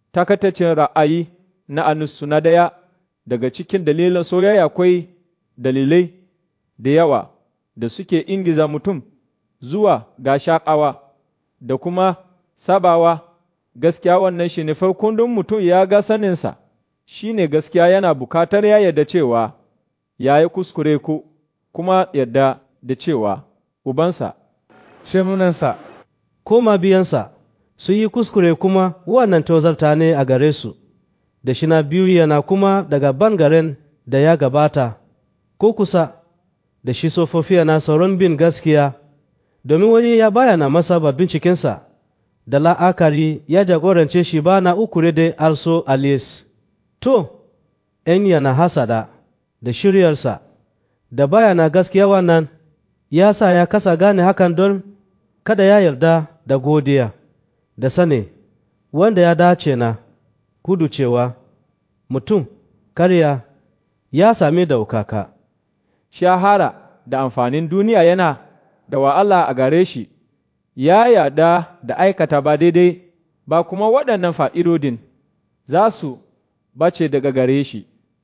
takataccen ra'ayi na anusu na daya daga cikin dalilan soyayya akwai dalilai da yawa da suke ingiza mutum zuwa ga shaƙawa da kuma sabawa gaskiya wannan shi ne farkon don mutum ya ga saninsa shi ne gaskiya yana bukatar ya yarda cewa ya yi kuskure ku kuma yarda da cewa ubansa shemunansa ko mabiyansa sun yi kuskure kuma wannan tozarta ne a gare su da shi na biyu yana kuma daga bangaren da ya gabata ko kusa da shi sofofiya na sauran bin gaskiya domin wani ya bayana masa ba bincikensa da la'akari ya jagorance shi ba na ukure da also alias to ‘yan yana hasada da shiryarsa da bayana gaskiya wannan ya sa ya kasa gane hakan don kada ya yarda da godiya da sane wanda ya dace na kudu cewa mutum karya ya sami daukaka shahara da amfanin duniya yana da wa Allah a gare shi ya yarda da aikata ba daidai ba kuma waɗannan fa'idodin za su bace daga gare shi